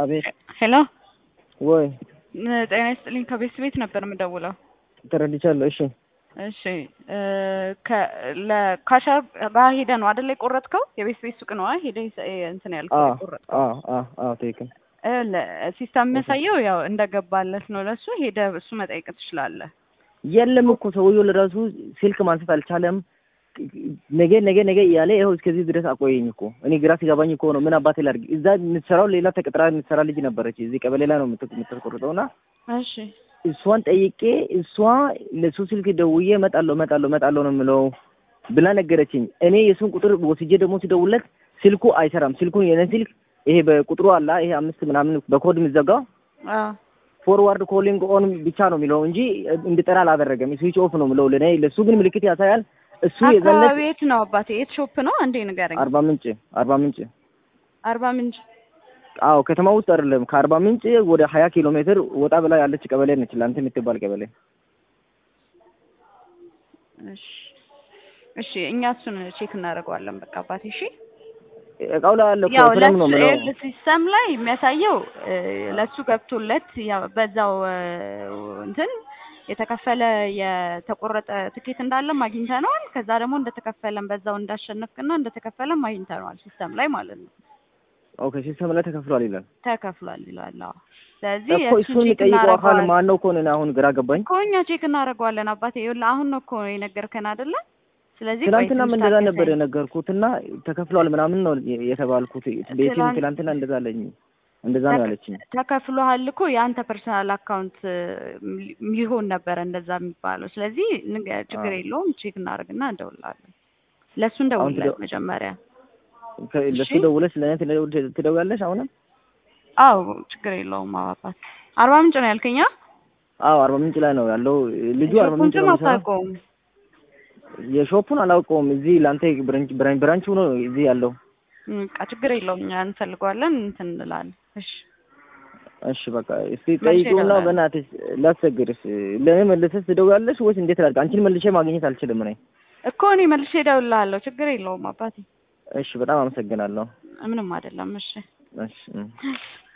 አቤት ሄሎ ወይ ጤና ይስጥልኝ። ከቤት ቤት ነበር የምደውለው። ተረድቻለሁ። እሺ እሺ ከ- ለካሻር ጋር ሄደህ ነው አይደለ የቆረጥከው? የቤት ቤት ሱቅ ነው ሄደህ እንትን ያልከው አዎ የቆረጥከው? አዎ አዎ አዎ ትክክል። እ ለ- ሲስተም የሚያሳየው ያው እንደገባለት ነው። ለሱ ሄደህ እሱ መጠየቅ ትችላለህ። የለም እኮ ሰውየው ለራሱ ስልክ ማንሳት አልቻለም። ነገ ነገ ነገ እያለ ይኸው እስከዚህ ድረስ አቆየኝ እኮ። እኔ ግራ ሲገባኝ እኮ ነው ምን አባቴ ላድርግ። እዛ የምትሰራው ሌላ ተቀጥራ የምትሰራ ልጅ ነበረች እዚህ ቀበሌ ላይ ነው የምት- የምታስቆርጠው እና እሺ እሷን ጠይቄ እሷ ለሱ ስልክ ደውዬ እመጣለሁ እመጣለሁ እመጣለሁ ነው የምለው ብላ ነገረችኝ። እኔ የሱን ቁጥር ወስጄ ደግሞ ሲደውለት ስልኩ አይሰራም። ስልኩን የኔን ስልክ ይሄ በቁጥሩ አላ ይሄ አምስት ምናምን በኮድ የሚዘጋው አዎ ፎርዋርድ ኮሊንግ ኦን ብቻ ነው የሚለው እንጂ እንድጠራ አላደረገም። ስዊች ኦፍ ነው የምለው ለኔ። ለሱ ግን ምልክት ያሳያል። እሱ የዘለት አካባቢ የት ነው አባቴ? የት ሾፕ ነው? አንዴ ንገረኝ። አርባ ምንጭ አርባ ምንጭ አርባ ምንጭ አዎ ከተማ ውስጥ አይደለም። ከአርባ ምንጭ ወደ ሀያ ኪሎ ሜትር ወጣ ብላ ያለች ቀበሌ ነች። ላንተ የምትባል ቀበሌ እሺ እሺ፣ እኛ እሱን ቼክ እናደርገዋለን። በቃ አባቴ እሺ። እቃው ላይ ያለ ያው ኮፍረም ነው የምለው። ለሱ ሲስተም ላይ የሚያሳየው እ፣ ለሱ ገብቶለት ያው በዛው እ፣ እንትን የተከፈለ የተቆረጠ ትኬት እንዳለም አግኝተነዋል። ከዛ ደግሞ እንደተከፈለም በዛው እንዳሸነፍክና እንደተከፈለም አግኝተነዋል ሲስተም ላይ ማለት ነው። ኦኬ ሲስተም ላይ ተከፍሏል ይላል ተከፍሏል ይላል። አዎ። ስለዚህ እኮ የእሱን እሱን ቼክ የሚጠይቀው አካል እናደርገዋለን ማን ነው እኮ እኔ አሁን ግራ ገባኝ። እኮ እኛ ቼክ እናደርገዋለን አባቴ። ይኸውልህ አሁን ነው እኮ የነገርከን አይደለ? ስለዚህ ቆይ ትናንትናም ትንሽ እንደዛ ታገሰኝ። ነበር የነገርኩትና ተከፍሏል ምናምን ነው የተባልኩት። ቤቲም ትናንት- ትናንትና እንደዛ አለኝ እንደዛ ነው ያለችኝ። ተከፍሎሃል እኮ የአንተ ፐርሰናል አካውንት ሊሆን ነበረ እንደዛ የሚባለው። ስለዚህ ንገ- ችግር አዎ። የለውም ቼክ እናደርግና እንደውላለን። ለእሱ አሁን እንደውልለት ትደው- መጀመሪያ። ከ- ለሱ እሺ። ደውለሽ ለእኔ ትደው- ትደውያለሽ አሁንም? አዎ ችግር የለውም አባባት። አርባ ምንጭ ነው ያልከኛ? አዎ አርባ ምንጭ ላይ ነው ያለው ልጁ። አርባ ምንጭ ሾፑን ነው የሚሰራው። አታውቀውም? የሾፑን አላውቀውም። እዚህ ለአንተ ብራንች ብራንች ብራንቹ ነው እዚህ ያለው። በቃ ችግር የለውም እኛ እንፈልገዋለን እንትን እንላለን። እሺ እሺ በቃ እስቲ መልሼ ጠይቂውና እደውላለሁ። በእናትሽ ላስቸግርሽ ለእኔ መልሰሽ ትደውያለሽ ወይስ እንዴት ላድርግ? አንቺን መልሼ ማግኘት አልችልም እኔ። እኮ እኔ መልሼ እደውልልሃለሁ። ችግር የለውም አባቴ። እሺ በጣም አመሰግናለሁ። ምንም አይደለም። እሺ እሺ እም።